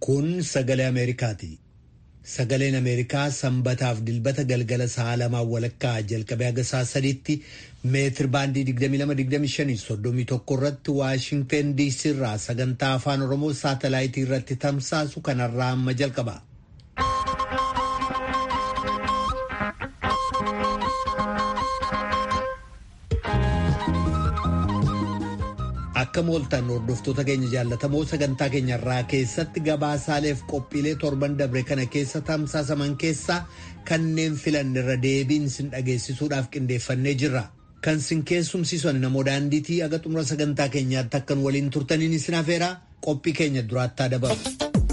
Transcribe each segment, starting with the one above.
Kun sagalee Ameerikaati. Sagaleen Ameerikaa sanbataaf dilbata galgala sa'a lamaan walakkaa jalqabee haga sa'a sadiitti meetir baandii 22-25-31 irratti Waashinteen DC irraa sagantaa afaan Oromoo saatalaayitii irratti tamsaasu kanarraa amma jalqaba. Akka mooltan hordoftoota keenya jaallatamoo sagantaa keenyarraa keessatti gabaasaaleef qophiilee torban dabre kana keessa tamsaasaman keessaa kanneen filanne irra deebiin sin dhageessisuudhaaf qindeeffannee jirra. Kan sin keessumsiisan namoo daandiitii aga xumura sagantaa keenyaatti akkan waliin turtaniin isin afeeraa qophii keenya duraattaa dabalu.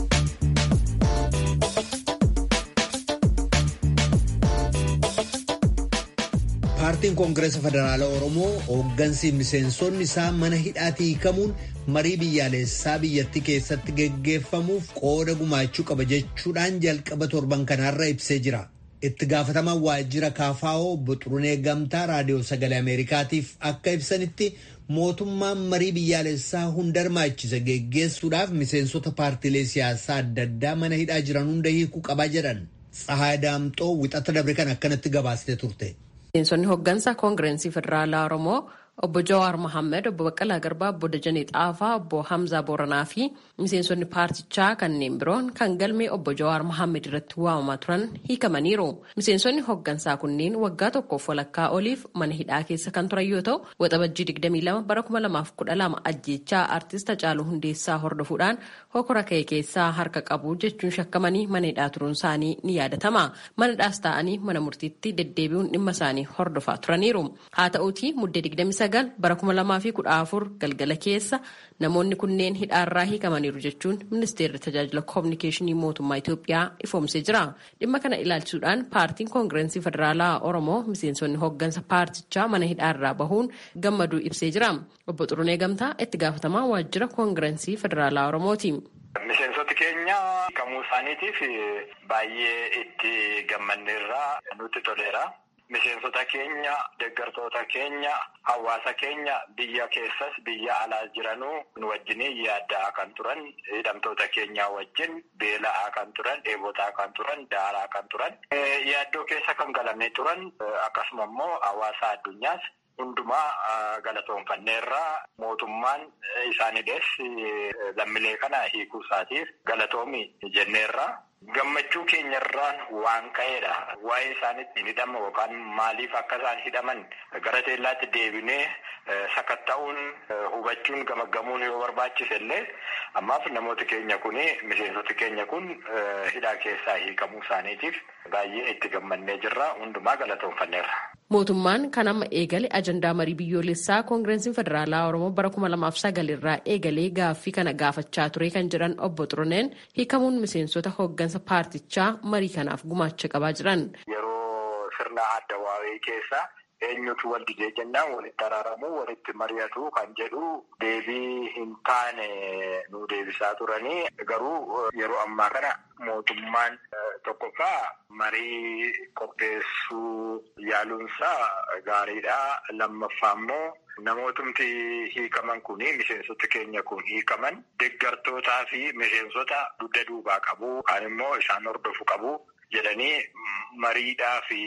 paartiin koongireesa federaalaa oromoo hooggansi miseensonni isaa mana hidhaatii hiikamuun marii biyyaalessaa biyyattii keessatti geggeeffamuuf qooda gumaachuu qaba jechuudhaan jalqaba torban kanaarra ibsee jira. itti gaafatamaan waajjira kaafaa'oo obbo Xurunee Gamtaa raadiyoo sagalee Ameerikaatiif akka ibsanitti mootummaan marii biyyaalessaa hunda hirmaachise geggeessuudhaaf miseensota paartiilee siyaasaa adda addaa mana hidhaa jiran hunda hiikuu qabaa jedhan. Tsahaay Daamxoo wixata dabre kan akkanatti gabaastee turte. Miseensonni hooggansa koongirensii federaalaa Oromoo obbo Jawaar Mohaammed, obbo Baqqalaa Garbaa, obbo Dajanee Xaafaa, obbo Hamzaa Booranaa fi miseensonni paartichaa kanneen biroon kan galmee obbo Jawaar Mohaammed irratti waamamaa turan hiikamaniiru. Miseensonni hooggansaa kunneen waggaa tokkoof walakkaa oliif mana hidhaa keessa kan turan yoo ta'u, waxabajjii 22 bara 2012 ajjeechaa artist Hacaaluu Hundeessaa hordofuudhaan hokora ka'e keessaa harka qabu jechuun shakkamanii mana hidhaa turuun isaanii ni yaadatama. Mana hidhaas ta'anii mana murtiitti deddeebi'uun dhimma isaanii hordofaa turaniiru. Haa ta'uutii muddee 29 bara 2014 galgala keessa namoonni kunneen hidhaarraa hiikamaniiru jechuun ministeerri tajaajila koominikeeshinii mootummaa Itoophiyaa ifoomsee jira. Dhimma kana ilaalchisuudhaan paartiin koongirensii federaalaa Oromoo miseensonni hooggansa paartichaa mana hidhaarraa bahuun gammaduu ibsee jira. Obbo Xurunee Gamtaa itti gaafatamaa waajjira koongirensii federaalaa Oromooti. Miseensoti keenya hiikamuu isaaniitiif baay'ee itti gammanneerraa nutti toleera. Miseensota keenya, deeggartoota keenya, hawaasa keenya biyya keessas biyya alaa jiranuu nu wajjin yaaddaa kan turan, hidhamtoota keenya wajjin beela'aa kan turan, dheebotaa kan turan, daaraa kan turan, yaaddoo keessa kan galanii turan akkasuma immoo hawaasa addunyaas hundumaa galatoonfanneerraa mootummaan isaaniidhees lammilee kana hiikuu isaatiif galatoomi jenneerraa. Gammachuu keenyarraan waan ka'eedha. Waa'ee isaan ittiin hidhama yookaan maaliif akka isaan hidhaman gara teellaatti deebinee sakatta'uun hubachuun gamaggamuun yoo barbaachise illee ammaaf namooti keenya kun miseensoti keenya kun hidhaa keessaa hiikamuu isaaniitiif baay'ee itti gammannee jirra. Hundumaa galatoonfanneerra. Mootummaan kan amma eegale ajandaa marii biyyoolessaa koongirensiin federaalaa Oromoo bara kuma lamaaf sagal irraa eegalee gaaffii kana gaafachaa ture kan jiran obbo Xuruneen hiikamuun miseensota hooggansa paartichaa marii kanaaf gumaacha qabaa jiran. Yeroo sirna adda waa'ee keessa eenyutu wal didee jennaan walitti araaramuu walitti mari'atu kan jedhu deebii hin taane nu deebisaa turanii garuu yeroo ammaa kana mootummaan tokkoffaa marii qopheessuu yaaluunsaa gaariidha. Lammaffaa immoo namootumti hiikaman kun miseensota keenya kun hiikaman deeggartootaa fi miseensota dugda duubaa qabu kan immoo isaan hordofu qabu jedhanii mariidhaa fi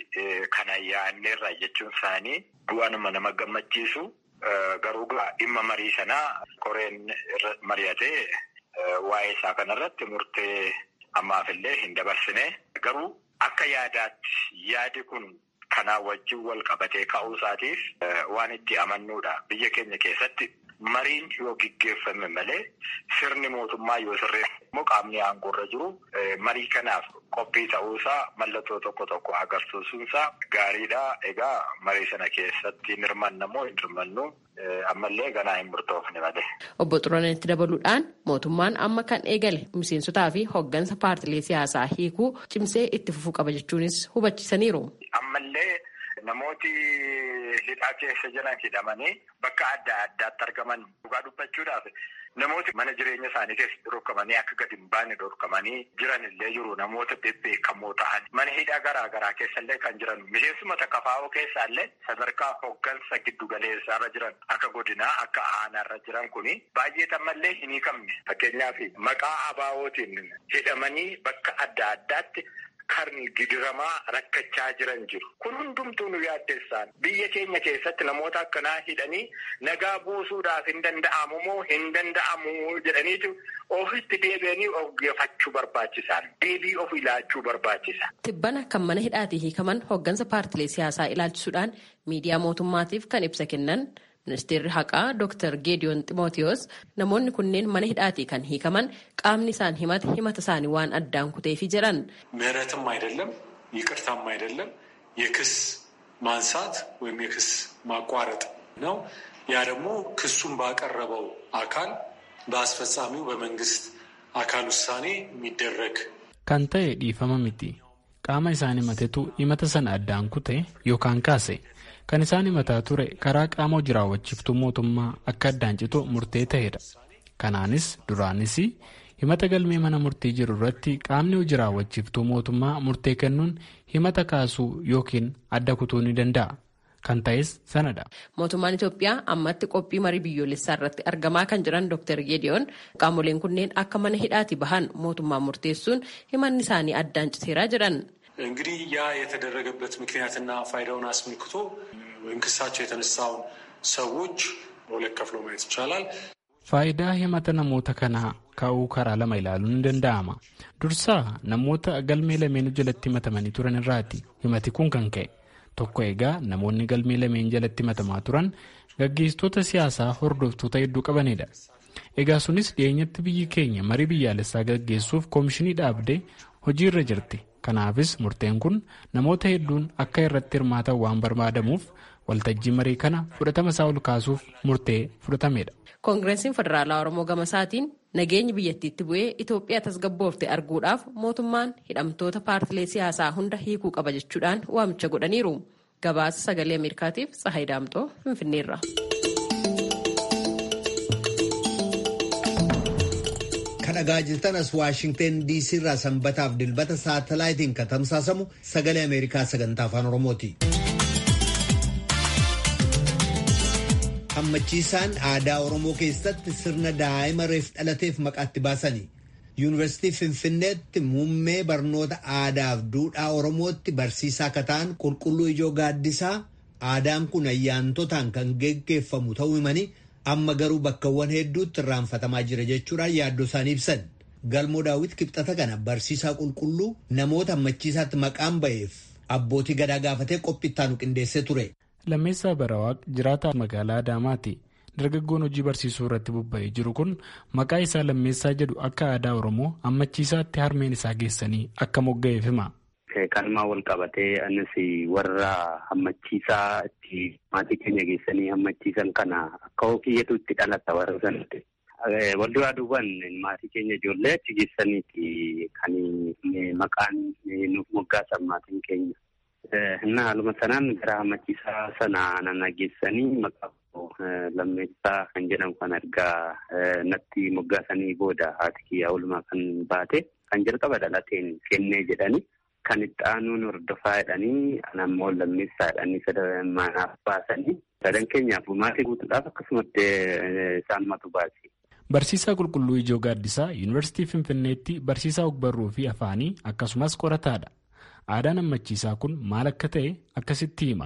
kana yaanneerra jechuun isaanii waanuma nama gammachiisu garuu dhimma marii sanaa koreen mari'atee waa'ee isaa kanarratti murtee ammaafillee hin dabarsine garuu akka yaadaatti yaadi kun kanaa wajjin wal qabatee ka'uu isaatiif waan itti amannuudha biyya keenya keessatti mariin yoo gaggeeffame malee sirni mootummaa yoo sirreesse immoo qaamni aangoorra jiru marii kanaaf qophii ta'uusaa mallattoo tokko tokko agarsiisuunsaa gaariidha. Egaa marii sana keessatti hin hirmanna moo hin hirmannu ammallee ganaa hin murtoofne malee. Obbo Xuruneetti dabaluudhaan mootummaan amma kan eegale miseensotaa fi hooggansa paartilee siyaasaa hiikuu cimsee itti fufuu qaba jechuunis hubachiisaniiru. Ammallee namooti hidhaa keessa jiran hidhamanii bakka adda addaatti argaman dhugaa dubbachuudhaaf namooti mana jireenya isaanii keessatti dhorkamanii akka gadi hin baane dhorkamanii jiran illee jiru namoota bebbeekamoo ta'an mana hidhaa garaa garaa keessa illee kan jiran miseensuma kafaa'oo keessaa illee sadarkaa hoggansa giddu galeessaarra jiran akka godinaa akka aanaarra jiran kuni baay'ee tammallee hin hiikamne fakkeenyaaf maqaa abaawootiin hidhamanii bakka adda addaatti. Kan gidiramaa rakkachaa jiran jiru. Kun hundumtuu nu yaaddeessaan biyya keenya keessatti namoota akkanaa hidhanii nagaa buusuudhaaf hin danda'amu moo hin danda'amu jedhaniitu ofitti deebi'anii of geeffachuu barbaachisan. Deebii of ilaachuu barbaachisa. Tibbana kan mana hidhaatii hiikaman hooggansa paartilee siyaasaa ilaalchisuudhaan miidiyaa mootummaatiif kan ibsa kennan. Ministeerri haqaa Dr. Geediyoon Ximootiyoos namoonni kunneen mana hidhaatii kan hiikaman qaamni isaan himate himata isaanii waan addaan kuteefi jedhan. ምህረትም አይደለም ይቅርታም አይደለም የክስ ማንሳት ወይም የክስ ማቋረጥ ነው። ያ ደግሞ ክሱን ባቀረበው አካል በአስፈጻሚው በመንግስት አካል ውሳኔ የሚደረግ kan ta'e dhiifama miti qaama isaan himatetu himata sana addaan kute yookaan kaase. kan isaan himataa ture karaa qaama hojii raawwachiiftuu mootummaa akka addaan citu murtee ta'edha. Kanaanis duraanis himata galmee mana murtii jiru irratti qaamni hojii raawwachiiftuu mootummaa murtee kennuun himata kaasuu yookiin adda kutuu ni danda'a. Kan ta'es sanadha. Mootummaan Itoophiyaa ammatti qophii marii biyyoolessaa irratti argamaa kan jiran Dr. Geediyoon qaamoleen kunneen akka mana hidhaatii bahan mootummaan murteessuun himanni isaanii addaan citeeraa jedhan. እንግዲህ ያ የተደረገበት ምክንያትና ፋይዳውን አስመልክቶ ወይም ክሳቸው የተነሳውን ሰዎች በሁለት ከፍሎ ማየት ይቻላል። Faayidaa himata namoota kanaa ka'uu karaa lama ilaaluun ni danda'ama. Dursaa namoota galmee lameen jalatti himatamanii turan irraati. Himati kun kan ka'e. Tokko egaa namoonni galmee lameen jalatti himatamaa turan gaggeessitoota siyaasaa hordoftoota hedduu qabanidha. Egaa sunis dhiyeenyatti biyyi keenya marii biyyaalessaa gaggeessuuf koomishinii dhaabdee hojiirra jirti. Kanaafis murteen kun namoota hedduun akka irratti hirmaatan waan barbaadamuuf waltajjii marii kana fudhatama isaa ol kaasuuf murtee fudhatamedha. Koongireensiin Federaalaa Oromoo gama isaatiin nageenyi biyyattiitti bu'ee Itoophiyaa tasgabboofte arguudhaaf mootummaan hidhamtoota paartilee siyaasaa hunda hiikuu qaba jechuudhaan waamicha godhaniiru. Gabaasa sagalee Ameerikaatiif Tsahayi Daamxoo Finfinneerra. kadhagaa jirtan as waashingten diisii irraa sanbataaf dilbata saatalaayitiin kan tamsaasamu sagalee ameerikaa sagantaa afaan oromooti. hammachiisaan aadaa oromoo keessatti sirna daa'ima reef dhalateef maqaatti baasanii yuunivarsiitii finfinneetti muummee barnoota aadaaf duudhaa oromootti barsiisaa akka ta'an qulqulluu ijoo gaaddisaa aadaan kun ayyaantotaan kan geggeeffamu ta'uu himanii amma garuu bakkawwan hedduutti irraanfatamaa jira jechuudhaan yaaddoo isaanii ibsan galmoo daawwit kibxata kana barsiisaa qulqulluu namoota hammachiisaatti maqaan ba'eef abbootii gadaa gaafatee qophiittaanu qindeessee ture. Lammeessaa Barawaaq jiraataa magaalaa Adaamaati. Dargaggoon hojii barsiisuu irratti bobba'ee jiru kun maqaa isaa lammeessaa jedhu akka aadaa Oromoo hammachiisaatti harmeen isaa geessanii akka mogga'eef hima. Kanumaa wal qabatee anis warra hammachiisaa itti maatii keenya geessanii hammachiisan kana akka hokiyyatu itti dhalata warra sanatti. Wal duraa duubaan maatii keenya ijoollee achi geessaniiti kan maqaan nuuf moggaasan maatiin keenya. Innaa haaluma sanaan gara hammachiisaa sana nana geessanii maqaa lammeessaa kan jedhamu kan argaa natti moggaasanii booda haati kiyyaa oolmaa kan baate kan jalqaba dhalateen kennee jedhanii. Kan itti aanuun hordofaa jedhanii anammoo lammeessaa jedhanii manaaf baasanii sadan keenyaaf maatii guutuudhaaf akkasumatti isaanumatu baase. Barsiisaa Qulqulluu Ijoo Gaaddisaa Yuunivarsiitii Finfinneetti barsiisaa ogbarruu fi afaanii akkasumas qorataadha. Aadaan hammachiisaa kun maal akka ta'e akkasitti hima.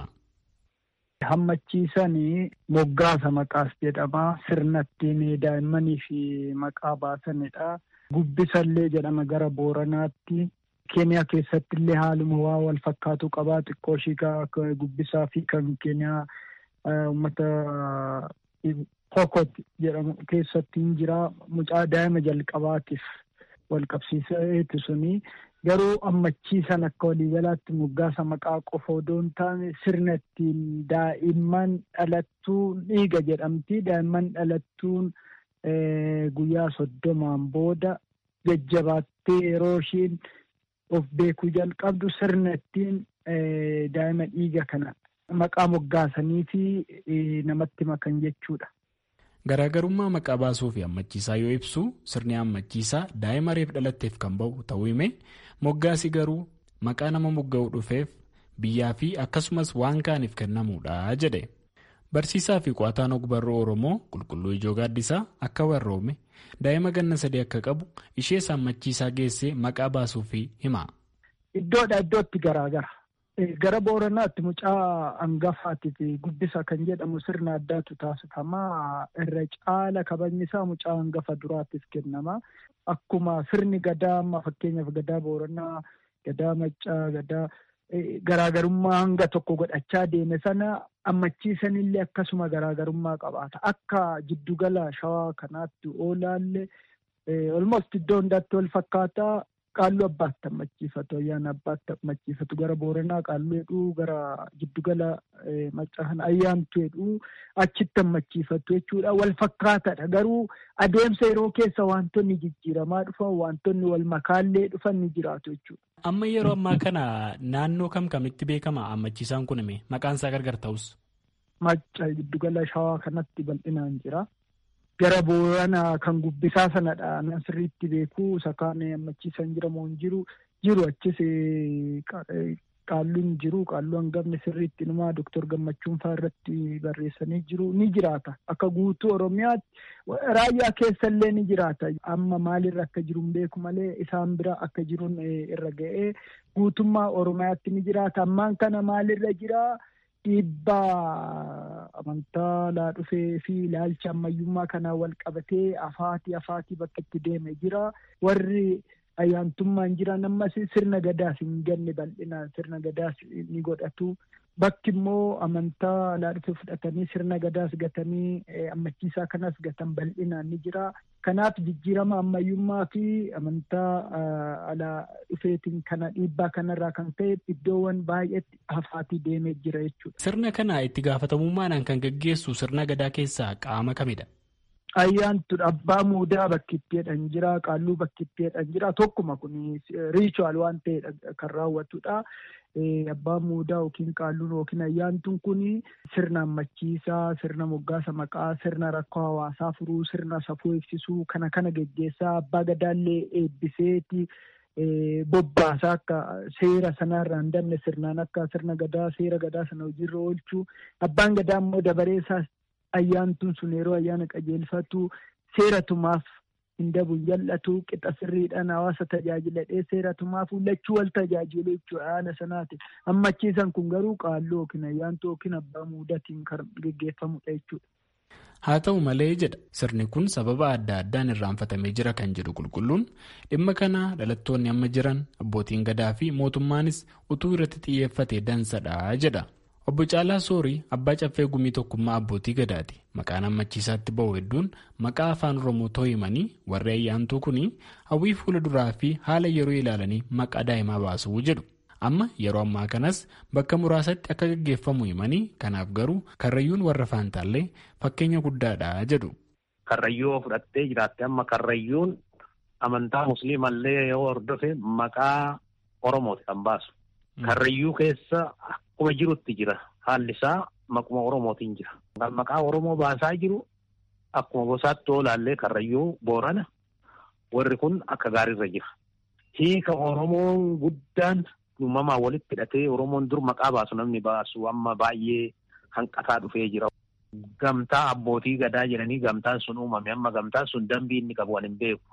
Hammachiisanii moggaasa maqaas jedhama. Sirna ittiin daa'immanii fi maqaa baasanidha. Gubbisallee jedhama gara Booranaatti. Keeniyaa keessatti illee haaluma waa wal fakkaatu qabaa xiqqoo ishii gubbisaa fi kan Keeniyaa uummata Pokot jedhamu keessatti hin jira. Mucaa daa'ima jalqabaatiif wal qabsiiseeti suni. Garuu hammachiisan akka waliigalaatti moggaasa maqaa qofa odoo hin taane sirna ittiin daa'imman dhalattuun dhiiga jedhamti. Daa'imman dhalattuun guyyaa soddomaan booda jajjabaattee yeroo ishiin of beekuu jalqabdu sirna ittiin daa'ima dhiiga kana maqaa moggaasanii fi namatti makan jechuudha. Garaagarummaa maqaa baasuu fi hammachiisaa yoo ibsu sirni hammachiisaa daa'ima reef dhalatteef kan ba'u ta'uu hime moggaasi garuu maqaa nama mogga'uu dhufeef biyyaa fi akkasumas waan kaaniif kennamuudha jedhe. Barsiisaa fi qo'ataan ogbarruu Oromoo qulqulluu ijoo gaaddisaa akka warroome daa'ima ganna sadii akka qabu ishee hammachiisaa geessee maqaa baasuu fi hima. Iddoodha iddootti garaagara. Gara Booranaatti mucaa hangafaatiif guddisa kan jedhamu sirna addaatu taasifama. Irra caala kabajni isaa mucaa hangafa duraatiif kennama. Akkuma sirni gadaa amma fakkeenyaaf gadaa Booranaa, gadaa Maccaa, gadaa garaagarummaa hanga tokko godhachaa deeme sana hammachiisanillee akkasuma garaagarummaa qabaata. Akka jiddugala shawaa kanaatti oolaallee almost iddoo hundaatti wal fakkaataa. Qaalluu abbaatti hammachiifatu ayyaana abbaatti hammachiifatu gara booranaa qaalluu jedhuu gara giddugala maccaa kana ayyaantu jedhuu achitti hammachiifatu jechuudha wal fakkaataadha garuu adeemsa yeroo keessa wantoonni jijjiiramaa dhufan wantoonni wal makaallee dhufan ni jiraatu jechuudha. Amma yeroo ammaa kana naannoo kam kamitti beekama hammachiisaan kun maqaan isaa gargar ta'us? Macca giddugala shawaa kanatti bal'inaan jira. Gara booranaa kan gubbisaa sanadha nan sirriitti beeku isa kaan hammachiisan jira moo hin jiru jiru achis qaalluun jiru qaalluu hangafni sirriitti numaa doktor gammachuun fa'aa irratti barreessanii jiru ni jiraata akka guutuu oromiyaatti raayyaa keessallee ni jiraata amma maalirra akka jiru hin beeku malee isaan bira akka jiruun irra ga'ee guutummaa oromiyaatti ni jiraata ammaan kana maalirra jiraa. Dhiibbaa amantaa laa dhufee fi ilaalcha ammayyummaa kanaan wal qabatee afaatii afaatii bakka itti deeme jira. Warri ayyaantummaan jiran ammas sirna gadaas hin ganne bal'inaan sirna gadaas ni godhatu. Bakki immoo amantaa laa dhufee fudhatanii sirna gadaas gatanii ammachiisaa kanas gatan bal'inaan ni jira. Kanaaf jijjiirama ammayyummaa fi amantaa alaa dhufeetiin kana dhiibbaa kanarraa kan ka'e iddoowwan baay'eetti hafaatii deemee jira jechuudha. Sirna kana itti gaafatamummaadhaan kan gaggeessu sirna gadaa keessaa qaama kamidha? Ayyaantu abbaa muudaa bakki itti jedhan jira qaalluu bakki itti jedhan jira tokkuma kun riichuwal waan ta'edha kan raawwatudha. Abbaan muudaa yookiin qaalluun yookiin ayyaantuun kun sirna ammachiisaa, sirna moggaasa maqaa, sirna rakkoo hawaasaa furuu, sirna safuu eegsisuu kana kana geggeessaa abbaa gadaallee eebbiseeti bobbaasaa akka seera sanarraa hin dabne sirnaan akka sirna gadaa seera gadaa sana hojiirra oolchuu abbaan gadaa immoo dabareessaas ayyaantuun sun yeroo ayyaana qajeelfatu seera tumaaf hin dabu hin jal'atu qixa sirriidhaan hawaasa tajaajiladhee seera tumaaf lachuu wal tajaajilu jechuudha haala sanaati ammachiisan kun garuu qaalluu yookiin ayyaantuu yookiin abbaa muudatiin kan geggeeffamudha jechuudha. Haa ta'u malee jedha sirni kun sababa adda addaan irraanfatamee jira kan jedhu qulqulluun dhimma kana dhalattoonni amma jiran abbootiin gadaa fi mootummaanis utuu irratti xiyyeeffate dansadha jedha. Obbo Caalaa Soorii abbaa caffee gumii tokkummaa abbootii gadaati. Maqaan ammachiisaatti ba'u hedduun maqaa afaan Oromoo himanii warri ayyaantuu kun hawwii fuula duraa fi haala yeroo ilaalanii maqaa daa'imaa baasuu jedhu. Amma yeroo ammaa kanas bakka muraasatti akka gaggeeffamu himanii kanaaf garuu karrayyuun warra faantaallee fakkeenya guddaadha jedhu. Karrayyuu fudhattee jiraatte amma karrayyuun amantaa musliimallee yoo hordofe maqaa Oromooti kan baasu. Karrayyuu keessa akkuma jirutti jira. Haalli isaa maquma Oromootiin jira. Kan maqaa Oromoo baasaa jiru akkuma gosaatti oolaallee karrayyuu boorana warri kun akka gaariirra jira. Hiika Oromoon guddaan uumamaan walitti hidhatee Oromoon dur maqaa baasu namni baasu amma baay'ee hanqataa dhufee jira. Gamtaa abbootii gadaa jedhanii gamtaan sun uumame amma gamtaan sun dambii inni qabu hin beeku.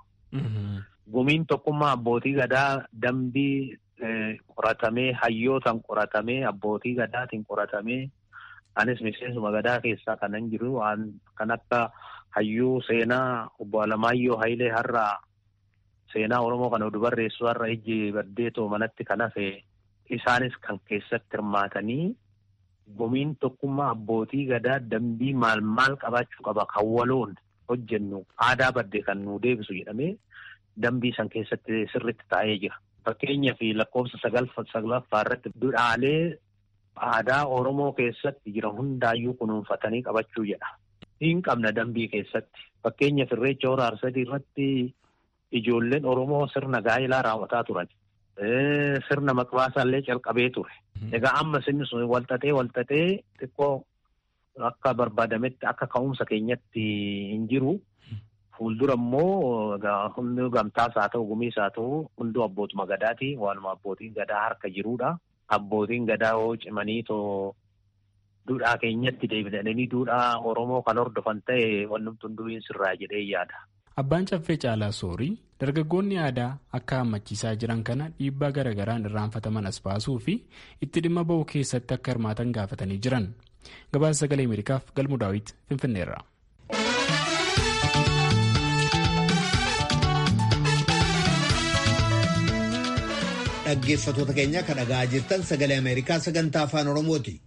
Gumiin tokkummaa abbootii gadaa dambii qoratamee hayyootaan qoratamee abbootii gadaatiin qoratamee anis miseensuma gadaa keessaa kanan jiru waan kan akka hayyuu seenaa obbo Alamaayyoo Hayilee har'aa seenaa Oromoo kana oduu barreessu har'a ijji baddeetoo manatti kan hafe isaanis kan keessatti hirmaatanii gumiin tokkummaa abbootii gadaa dambii maal maal qabaachuu qaba kan waloon hojjennu aadaa baddee kan nu deebisu jedhamee dambii san keessatti sirritti taa'ee jira. Fakkeenyaa fi lakkoofsa saglaffaa irratti duudhaalee aadaa Oromoo keessatti jiran hundaayyuu kunuunfatanii qabachuu jedha. Hin qabna dambii keessatti. Fakkeenyaaf irreecha hora arsadii irratti ijoolleen Oromoo sirna gaa'ilaa raawwataa turan. sirna maqbaasaallee calqabee ture. Egaa ammas inni sun walxaxee walxaxee xiqqoo akka barbaadametti akka ka'umsa keenyatti hin jiru. Fuuldura immoo hundi gamtaas haa ta'u gumiis haa ta'u hunduu abbootuma gadaati. Waanuma abbootiin gadaa harka jirudha. Abbootiin gadaa hoo cimanii too duudhaa keenyatti deebi'anii duudhaa Oromoo kan hordofan ta'e wanti hunduu hin sirraa jedhee yaada. Abbaan caffee caalaa soorii dargaggoonni aadaa akka hammachiisaa jiran kana dhiibbaa garaagaraan irraanfataman as baasuu fi itti dhimma ba'uu keessatti akka hirmaatan gaafatanii jiran. Gabaasa sagalee Ameerikaaf galmu daawwit Finfinneerra. Dhaggeeffattoota keenya kan dhaga'aa jirtan sagalee Ameerikaa sagantaa afaan Oromooti.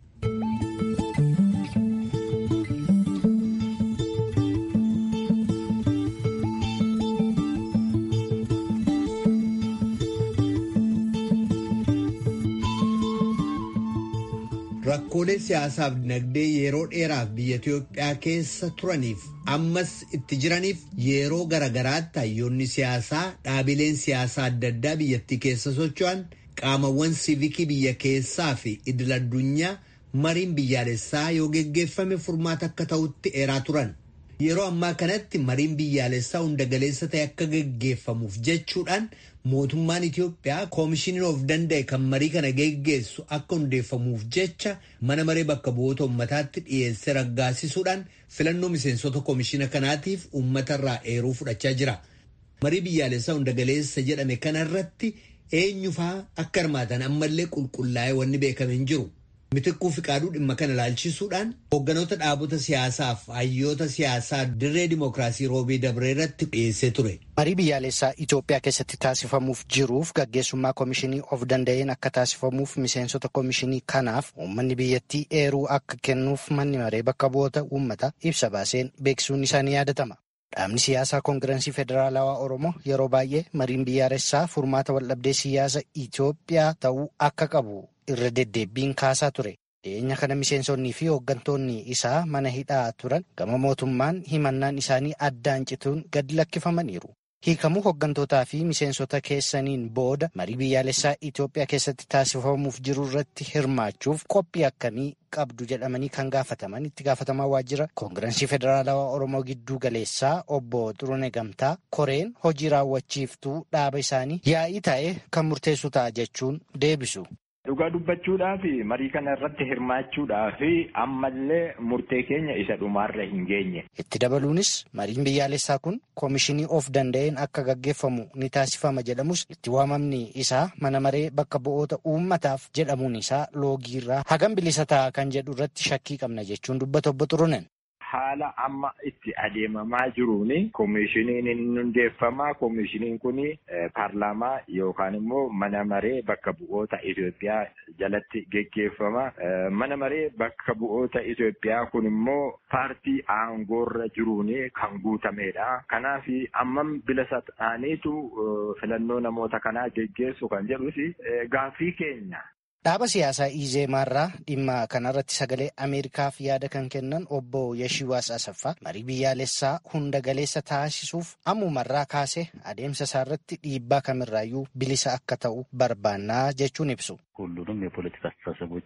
Rakkoolee siyaasaaf dinagdee yeroo dheeraaf biyya Itoophiyaa keessa turaniif ammas itti jiraniif yeroo garagaraatti hayyoonni siyaasaa dhaabileen siyaasaa adda addaa biyyattii keessa socho'an qaamawwan siivikii biyya keessaa fi idil addunyaa mariin biyyaalessaa yoo geggeeffame furmaata akka ta'utti eeraa turan. Yeroo ammaa kanatti mariin biyyaalessaa hunda galeessa ta'e akka geggeeffamuuf jechuudhaan mootummaan Itoophiyaa koomishiniin of danda'e kan marii kana geggeessu akka hundeeffamuuf jecha mana maree bakka bu'oota uummataatti dhiyeessee raggaasisuudhaan filannoo miseensota koomishina kanaatiif uummatarraa eeruu fudhachaa jira. Marii biyyaalessaa hunda galeessa jedhame kanarratti eenyufaa akka hirmaatan ammallee qulqullaa'ee wanni beekame hin jiru. Mitikkuu Fiqaaduu dhimma kana ilaalchisuudhaan hoogganoota dhaabota siyaasaaf hayyoota siyaasaa dirree dimookiraasii roobii dabree irratti dhiyeessee ture. Marii biyyaalessaa Itoophiyaa keessatti taasifamuuf jiruuf gaggeessummaa koomishinii of danda'een akka taasifamuuf miseensota koomishinii kanaaf uummanni biyyattii eeruu akka kennuuf manni maree bakka bu'oota uummataa ibsa baaseen beeksisuun isaanii yaadatama. Dhaabni siyaasaa koongirensii federaalawaa Oromoo yeroo baay'ee mariin biyyaalessaa furmaata waldhabdee siyaasa Itoophiyaa ta'uu akka qabu irra deddeebiin kaasaa ture. Dhiyeenya kana miseensonnii fi hooggantoonni isaa mana hidhaa turan gama mootummaan himannaan isaanii addaan cituun gadi lakkifamaniiru. Hiikamuu hooggantootaa fi miseensota keessaniin booda marii biyyaalessaa Itoophiyaa keessatti taasifamuuf jiru irratti hirmaachuuf qophii akkamii qabdu jedhamanii kan gaafataman itti gaafatamaa waajjira koongirensii federaalawaa Oromoo gidduu galeessaa obbo Xurune Gamtaa koreen hojii raawwachiiftuu dhaaba isaanii yaa'ii ta'e kan murteessu ta'a jechuun deebisu. Dhugaa dubbachuudhaaf marii kana irratti hirmaachuudhaaf ammallee murtee keenya isa dhumaarra hin geenye. Itti dabaluunis mariin biyyaalessaa kun koomishinii of danda'een akka gaggeeffamu ni taasifama jedhamus itti waamamni isaa mana maree bakka bu'oota uummataaf jedhamuun isaa loogiirraa hagam bilisa ta'a kan jedhu irratti shakkii qabna jechuun dubbata obbo Xurunen. Haala amma itti adeemamaa jiruun koomishiniin hin hundeeffamaa. Koomishiniin kun paarlaamaa yookaan immoo mana maree bakka bu'oota Itoophiyaa jalatti geggeeffama. Mana maree bakka bu'oota Itoophiyaa kun immoo paartii aangoorra jiruun kan guutamedha. Kanaaf ammam bilisa ta'aniitu filannoo namoota kanaa geggeessu kan jedhus gaaffii keenya. Dhaaba siyaasaa Izeemaarraa dhimma kanarratti sagalee Ameerikaaf yaada kan kennan obbo Yashiwaas Asaffaa marii biyyaalessaa hunda galeessa taasisuuf ammumarraa kaasee adeemsa isaarratti dhiibbaa kamirraayyuu bilisa akka ta'u barbaannaa jechuun ibsu. ሁሉንም የፖለቲካ አስተሳሰቦች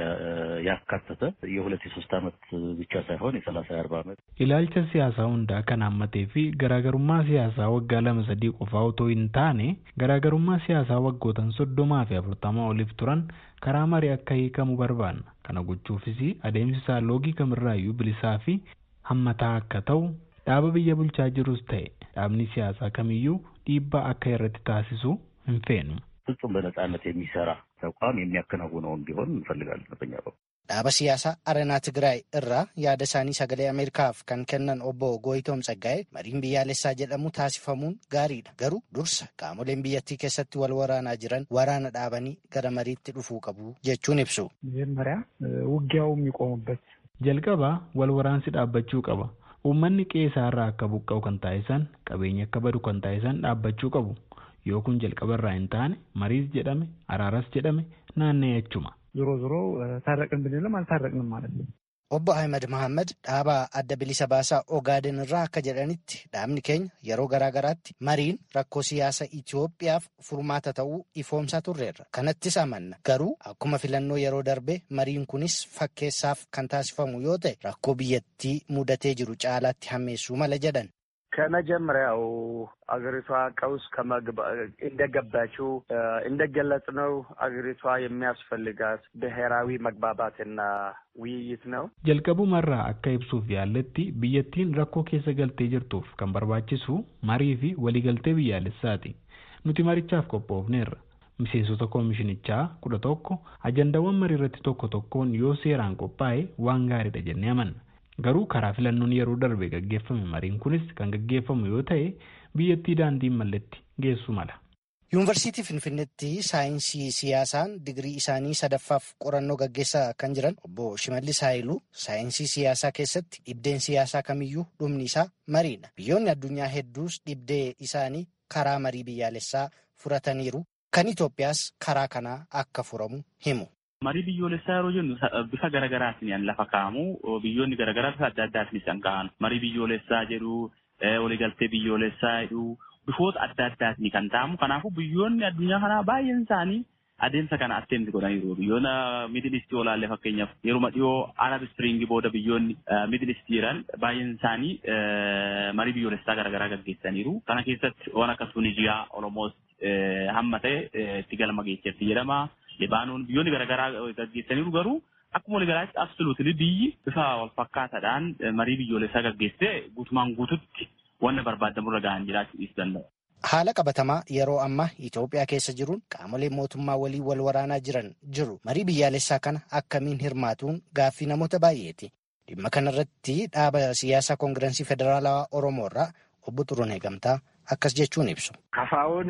ያካተተ የሁለት የሶስት ዓመት ብቻ ሳይሆን የሰላሳ የአርባ ዓመት ilaalcha siyaasaa hundaa kan hammatee fi garaagarummaa siyaasaa waggaa lama sadii qofaa otoo hin taane garaagarummaa siyaasaa waggootan soddomaa fi afurtamaa oliif turan karaa marii akka hiikamu barbaanna kana gochuufis adeemsi isaa loogii kamirraayyuu bilisaa fi hammataa akka ta'u dhaaba biyya bulchaa jirus ta'e dhaabni siyaasaa kamiyyuu dhiibbaa akka irratti taasisu hin feenu. ፍጹም በነጻነት የሚሰራ ተቋም የሚያከናውነውን ቢሆን እንፈልጋለን በኛ በኩል። Dhaaba siyaasaa Arenaa Tigraay irraa yaada isaanii sagalee Ameerikaaf kan kennan obbo Gooyitoom Tsaggaa'ee mariin biyyaalessaa jedhamu taasifamuun gaariidha. Garuu dursa qaamoleen biyyattii keessatti wal waraanaa jiran waraana dhaabanii gara mariitti dhufuu qabu jechuun ibsu. መጀመሪያ ውጊያው የሚቆሙበት jalqaba wal waraansi dhaabbachuu qaba. Uummanni qe'ee irraa akka buqqa'u kan taasisan qabeenya akka badu kan taasisan dhaabbachuu qabu. yoo kun jalqaba irraa hin taane mariis jedhame araaras jedhame naanna'ee achuma. ዞሮ ዞሮ ታረቅን ብንልም አልታረቅንም ማለት ነው። Obbo Ahmed Mohaammed dhaaba adda bilisa baasaa Ogaaden irraa akka jedhanitti dhaabni keenya yeroo garaagaraatti mariin rakkoo siyaasa Itoophiyaaf furmaata ta'uu ifoomsaa turreerra. Kanattis amanna. Garuu akkuma filannoo yeroo darbe mariin kunis fakkeessaaf kan taasifamu yoo ta'e rakkoo biyyattii mudatee jiru caalaatti hammeessuu mala jedhan. ከመጀመሪያው አገሪቷ ቀውስ እንደገባችው እንደገለጽ ነው አገሪቷ የሚያስፈልጋት ብሔራዊ መግባባትና ውይይት ነው። jalqabumarraa akka ibsuuf yaalletti biyyattiin rakkoo keessa galtee jirtuuf kan barbaachisu marii fi waliigaltee biyyaalessaati. Nuti marichaaf qophoofneerra. Miseensota koomishinichaa kudha tokko ajandaawwan marii irratti tokko tokkoon yoo seeraan qophaa'e waan gaariidha jennee amanna. Garuu karaa filannoon yeroo darbe gaggeeffame mariin kunis kan gaggeeffamu yoo ta'e biyyattii daandiin malletti geessu mala. Yuunivarsiitii Finfinneetti saayinsii siyaasaan digirii isaanii sadaffaaf qorannoo gaggeessaa kan jiran obbo Shimallis Haayiluu saayinsii siyaasaa keessatti dhibdeen siyaasaa kamiyyuu dhumni isaa mariidha. Biyyoonni addunyaa hedduus dhibdee isaanii karaa marii biyyaalessaa furataniiru. Kan Itoophiyaas karaa kanaa akka furamu himu. Marii biyyoolessaa yeroo jennu bifa garaagaraatiin lafa kaa'amu biyyoonni garaagaraa bifa adda addaatiin isaan ka'an marii biyyoolessaa jedhu waliigaltee biyyoolessaa jedhu bifoota adda addaatiin kan ta'amu kanaafuu biyyoonni addunyaa kanaa baay'een isaanii adeemsa kana atteemsi godhaniiru biyyoota miidil istii olaallee fakkeenyaaf yeruma dhiyoo arab ispiriingii booda biyyoonni miidil istii jiran baay'een isaanii marii biyyoolessaa garaagaraa gaggeessaniiru kana keessatti waan akka tunijiyaa oromoos hamma ta'e itti galma geesseetti jedhama. Libaanoon biyyoonni garaagaraa gaggeessaniiru garuu akkuma waliigalaatti absoluutili biyyi bifa wal fakkaataadhaan marii biyyoolessaa gaggeessee guutumaan guututti wanna barbaadamurra gahan jiraachuu dhiisuu danda'u. Haala qabatamaa yeroo ammaa Itoophiyaa keessa jiruun qaamolee mootummaa walii wal waraanaa jiran jiru. Marii biyyaalessaa kana akkamiin hirmaatuun gaaffii namoota baay'eeti. Dhimma kanarratti dhaaba siyaasaa koongirensii federaalawaa Oromoo irraa obbo Xuruunee Gamtaa akkas jechuun ibsu. Kafaa'oon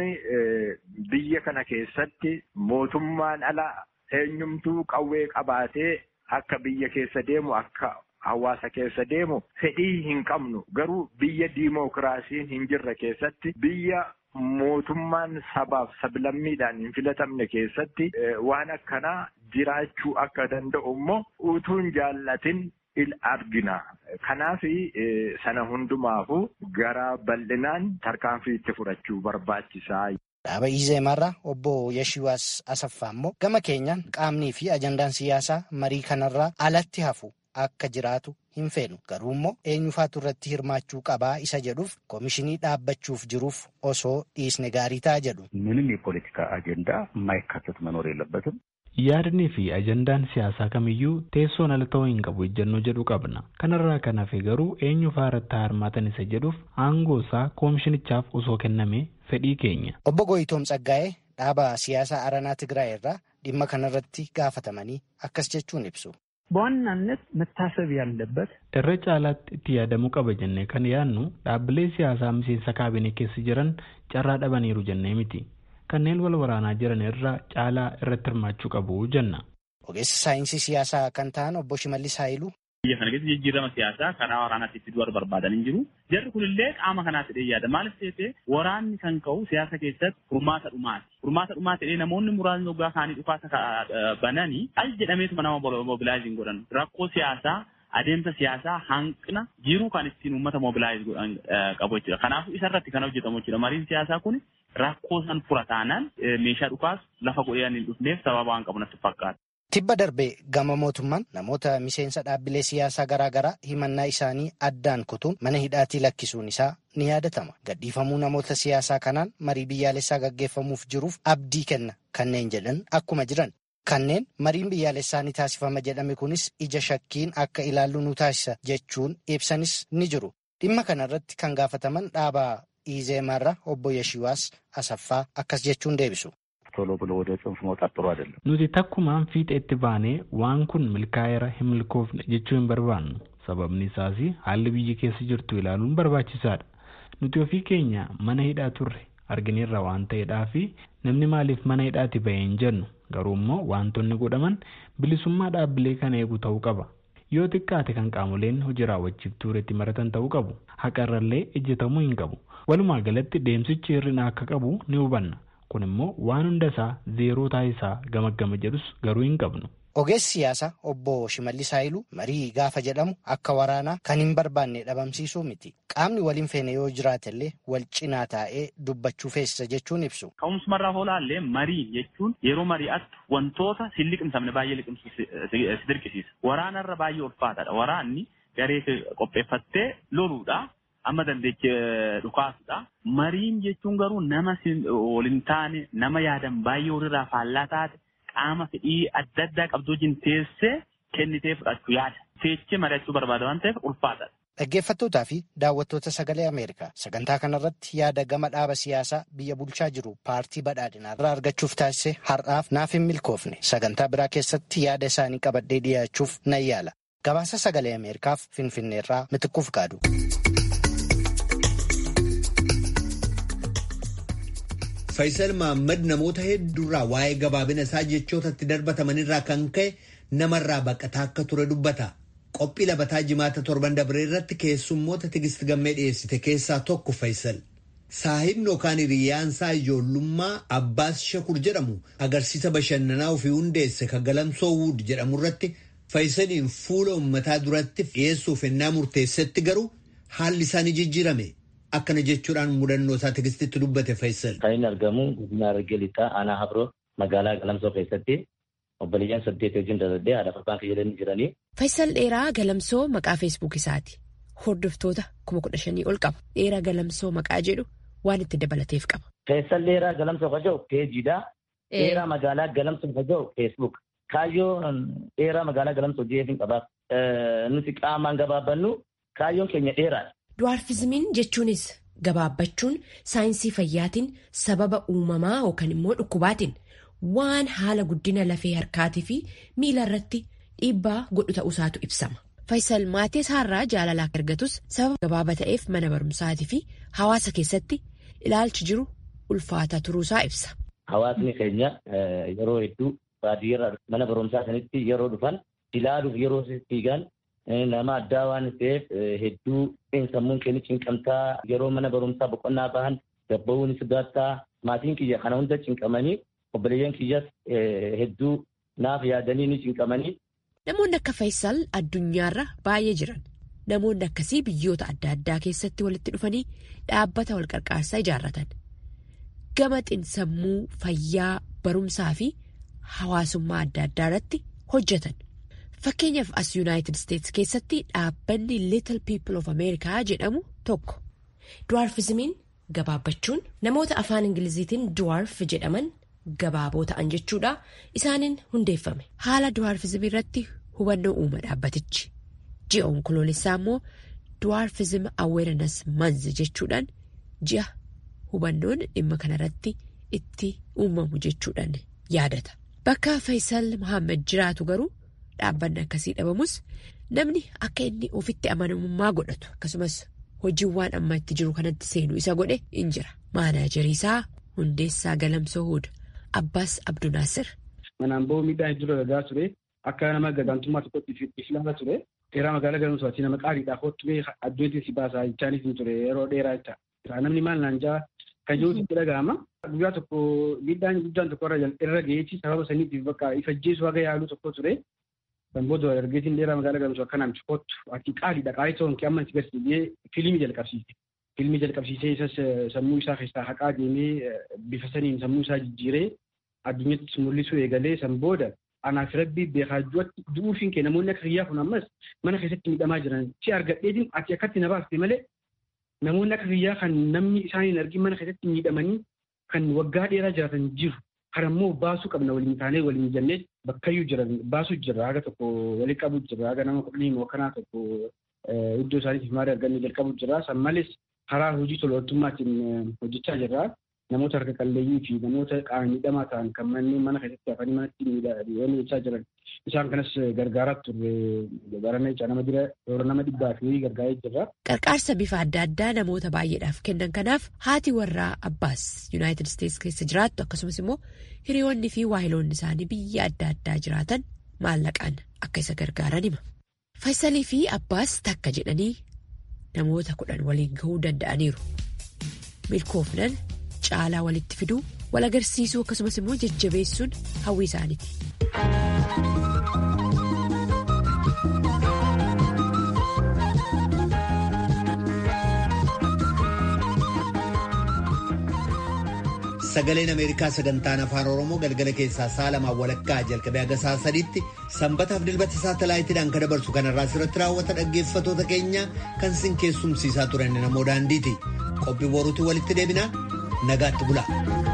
biyya kana keessatti mootummaan ala eenyumtuu qawwee qabaatee akka biyya keessa deemu akka hawaasa keessa deemu fedhii hin qabnu garuu biyya diimookiraasiin hin jirre keessatti biyya mootummaan sabaaf sablammiidhaan hin filatamne keessatti waan akkanaa jiraachuu akka danda'u immoo utuun jaallatin il argina. Kanaaf sana hundumaafu gara bal'inaan tarkaanfii itti fudhachuu barbaachisaa. Dhaaba Izeemarraa obbo Yashiwaas Asaffaa immoo gama keenyaan qaamnii fi ajandaan siyaasaa marii kanarraa alatti hafu akka jiraatu hin feenu. Garuu immoo eenyufaatu irratti hirmaachuu qabaa isa jedhuuf koomishinii dhaabbachuuf jiruuf osoo dhiisne gaarii ta'a jedhu. ምንም የፖለቲካ አጀንዳ የማይካተት መኖር የለበትም። Yaadni fi ajandaan siyaasaa kamiyyuu teessoon ala ta'uu hin qabu ejjennoo jedhu qabna. Kanarraa kan hafe garuu eenyu faaratti hirmaatan isa jedhuuf aangoo isaa koomishinichaaf osoo kenname fedhii keenya. Obbo Goyitoom Tsaggaa'ee dhaaba siyaasaa Aranaa Tigraay irraa dhimma kanarratti gaafatamanii akkas jechuun ibsu. በዋናነት መታሰብ ያለበት irra caalaatti itti yaadamuu qaba jennee kan yaadnu dhaabbilee siyaasaa miseensa kaabinee keessa jiran carraa dhabaniiru jennee miti. kanneen wal waraanaa jiran irra caalaa irratti hirmaachuu qabu jenna. Ogeessi saayinsii siyaasaa kan ta'an obbo Shimallis Haayiluu. Biyya kana keessa jijjiirama siyaasaa karaa waraanaatti itti du'ar barbaadan hin jiru. Jarri kunillee qaama kanaatti dhee yaada. Maaliif ta'e waraanni kan ka'u siyaasa keessatti furmaata dhumaati. Furmaata dhumaa ta'ee namoonni muraasni waggaa kaanii dhukaasa bananii al jedhameetuma nama mobilaayiziin godhan. Rakkoo siyaasaa adeemsa siyaasaa hanqina jiruu kan ittiin uummata mobilaayiz godhan qabu jechuudha. Kanaafuu isarratti kan hojjetamu jechuudha. Mariin siyaasaa kun rakkoo san fura taanaan meeshaa dhukaas lafa godhee hin dhufneef sababa waan qabu natti fakkaata. Tibba darbee gama mootummaan namoota miseensa dhaabbilee siyaasaa garaagaraa himannaa isaanii addaan kutuun mana hidhaatii lakkisuun isaa ni yaadatama. Gadhiifamuu namoota siyaasaa kanaan marii biyyaalessaa gaggeeffamuuf jiruuf abdii kenna kanneen jedhan akkuma jiran. Kanneen mariin biyyaalessaa ni taasifama jedhame kunis ija shakkiin akka ilaallu nu taasisa jechuun ibsanis ni jiru. Dhimma kanarratti kan gaafataman dhaaba Izeemarra obbo Yashiwaas Asaffaa akkas jechuun deebisu. ቶሎ ብሎ ወደ ጽንፍ መውጣት ጥሩ አይደለም። Nuti takkumaan fiixeetti baanee waan kun milkaa'eera hin milkoofne jechuu hin barbaannu. Sababni isaas haalli biyyi keessa jirtu ilaaluun barbaachisaadha. Nuti ofii keenya mana hidhaa turre argineerra waan ta'eedhaa fi namni maaliif mana hidhaati bahee hin jennu garuu immoo wantoonni godhaman bilisummaa dhaabbilee kana eegu ta'uu qaba. Yoo xiqqaate kan qaamoleen hojii raawwachiiftuu irratti maratan ta'uu qabu. Haqarrallee ejjetamuu hin qabu. Walumaa galatti deemsichi hir'ina akka qabu ni hubanna. kun immoo waan hunda isaa zeeroo taasisaa gamaggama jedhus garuu hin qabnu. Ogeessi siyaasaa obbo Shimallis Haayiluu marii gaafa jedhamu akka waraanaa kan hin barbaanne dhabamsiisuu miti. Qaamni waliin feene yoo jiraatellee wal cinaa taa'ee dubbachuu feesisa jechuun ibsu. Ka'umsumarraa oolaallee marii jechuun yeroo mari'attu wantoota si liqimsamne baay'ee liqimsu si dirqisiisa. Waraanarra baay'ee ulfaataadha. Waraanni garee qopheeffattee loluudha. Amma dandeechee dhukaasudha. Mariin jechuun garuu nama waliin taane nama yaadan baay'ee walirraa faallaa taate qaama fedhii adda addaa qabdu wajjin teessee kennitee fudhachuu yaada. Teessee mari'achuu barbaada waan ta'eef ulfaataadha. Dhaggeeffattootaa fi daawwattoota sagalee Ameerikaa sagantaa kanarratti yaada gama dhaaba siyaasaa biyya bulchaa jiru paartii badhaadhinaa irraa argachuuf taasise har'aaf naaf hin milkoofne sagantaa biraa keessatti yaada isaanii qabadhee dhiyaachuuf nan yaala. Gabaasa sagalee Ameerikaaf Finfinneerraa mitiquuf gaadu. Faayisal Mahaammad namoota hedduurraa waa'ee gabaabina isaa jechootatti darbatamanirraa kan ka'e namarraa baqataa akka ture dubbata. Qophii labataa jimaata torban dabree irratti keessummoota tigisti gammee dhiyeessite keessaa tokko Faayisal. Saahibni yookaan hiriyaansaa ijoollummaa Abbaas Shakur jedhamu agarsiisa bashannanaa ofii hundeesse kan galamsoo wuud jedhamu irratti Faayisaliin fuula uummataa duratti dhiyeessuuf ennaa murteessetti garuu haalli isaanii jijjiirame. Akkana jechuudhaan mudannoo isaa tigistitti dubbate Faayisal. Kan inni argamu godina Harargee Lixaa aanaa Habroo magaalaa Galamsoo keessatti obboleeyyan saddeet wajjin daladhee haadha abbaan fayyadanii jiranii. Faayisal Dheeraa Galamsoo maqaa feesbuuk isaati. Hordoftoota kuma kudha shanii ol qaba. Dheeraa Galamsoo maqaa jedhu waan itti dabalateef qaba. Faayisal Dheeraa Galamsoo kan jedhu peejiidha. Dheeraa magaalaa Galamsoo kan jedhu feesbuuk. Kaayyoo dheeraa magaalaa Galamsoo jeefin qaba. Nuti qaamaan gabaabbannu kaayyoon keenya dheeraadha. Duwaarfizimiin jechuunis gabaabbachuun saayinsii fayyaatiin sababa uumamaa yookaan immoo dhukkubaatiin waan haala guddina lafee harkaatii fi miila irratti dhiibbaa godhu ta'uusaatu ibsama. Faayisal maatii isaarraa jaalalaa argatus sababa gabaaba ta'eef mana barumsaatii fi hawaasa keessatti ilaalchi jiru ulfaataa turuusaa ibsa. Hawaasni keenya yeroo hedduu baadiyyaa mana barumsaa sanitti yeroo dhufan ilaaluuf yeroo fiigan nama addaa waan ta'eef hedduu sammuun keenya cinqamtaa yeroo mana barumsaa boqonnaa bahan gabba'uun sodaattaa maatiin kiyya kana hunda cinqamanii obboleeyyan kiyyas hedduu naaf yaadanii ni cinqamanii. Namoonni akka Faayisal addunyaarra baay'ee jiran. Namoonni akkasii biyyoota adda addaa keessatti walitti dhufanii dhaabbata wal qarqaarsaa ijaarratan. Gama xinsammuu fayyaa barumsaa fi hawaasummaa adda addaa irratti hojjetan. Fakkeenyaaf as Yuunaayitid Isteetsi keessatti dhaabbanni Little People of America jedhamu tokko. Duwaarfizimiin gabaabbachuun namoota afaan Ingiliziitiin duwaarf jedhaman gabaaboo ta'an jechuudha. Isaaniin hundeeffame. Haala duwaarfizimii irratti hubannoo uuma dhaabbatichi. Ji'a onkoloolessaa immoo duwaarfizim awareness month jechuudhaan ji'a hubannoon dhimma kanarratti itti uumamu jechuudhaan yaadata. Bakka Faayisal Muhammad jiraatu garuu. Dhaabbanni akkasii dhabamus namni akka inni ofitti amanamummaa godhatu akkasumas hojiiwwan amma itti jiru kanatti seenuu isa godhe in jira. Maanaajarii isaa hundeessaa galamsoo huda Abbaas Abdunaasir. Manaan ba'uu miidhaan hedduu dalagaa ture akka nama gadaantummaa tokkotti islaama ture dheeraa magaalaa galamsootti nama qaaliidhaaf hottumee addunyatti si baasaa jechaanis ni ture yeroo dheeraa jecha. Namni maal naan jaa kan jirutti itti dhaga'ama. Guyyaa tokko miidhaan guddaan tokko irra ga'eechi sababa saniitiif bakka ifajjeessu haga yaaluu tokko ture. Kan booda dargaggeessi dheeraa magaalaa galamsoo akkanaan kottu ati qaaliidha qaalii ta'uun kee amma itti garsiisee fiilmii jalqabsiise. Fiilmii jalqabsiisee isas sammuu isaa keessaa haqaa deemee bifa saniin sammuu isaa jijjiiree addunyatti mul'isuu eegalee san booda anaaf rabbii beekaajjuwatti du'uufiin kee namoonni akka kiyyaa kun ammas mana keessatti miidhamaa jiran si argadheetiin ati akkatti na baafte malee namoonni akka kiyyaa kan namni isaaniin argin mana keessatti miidhamanii kan waggaa dheeraa jiraatan jiru. Karammoo baasuu qabna waliin taanee waliin jennee bakkayyuu jiran baasuu jirra haga tokko waliin qabu jirra haga nama kudhanii mookanaa tokko iddoo isaaniitiif maarii argannee jalqabu jirra san malees karaa hojii tolootummaatiin hojjechaa jirra namoota harka qalleeyyii fi namoota qaama miidhamaa ta'an kan manneen mana keessatti hafanii manatti miidhanii jechaa jiran isaan kanas gargaaraa turre barana jecha nama jira yeroo nama dhibbaa fi gargaaree jirra. Qarqaarsa bifa adda addaa namoota baay'eedhaaf kennan kanaaf haati warraa Abbaas Yuunaayitid Isteetsi keessa jiraattu akkasumas immoo hiriyoonni fi waahiloonni isaanii biyya adda addaa jiraatan maallaqaan akka isa gargaaran hima. Faayisalii fi Abbaas takka jedhanii namoota kudhan waliin gahuu danda'aniiru. Milkoofnan caalaa walitti fiduu wal agarsiisuu akkasumas immoo jajjabeessuun hawwii isaaniiti. Sagaleen Ameerikaa sagantaan afaan Oromoo galgala keessaa sa'a lamaan walakkaa jalqabee haga sa'a sadiitti sanbataaf dilbata saatalaayitiidhaan kan dabarsu kanarraa asirratti raawwata dhaggeeffatoota keenya kan sin keessumsiisaa turan namoo daandiiti. Qophii boruutti walitti deebina nagaatti bula.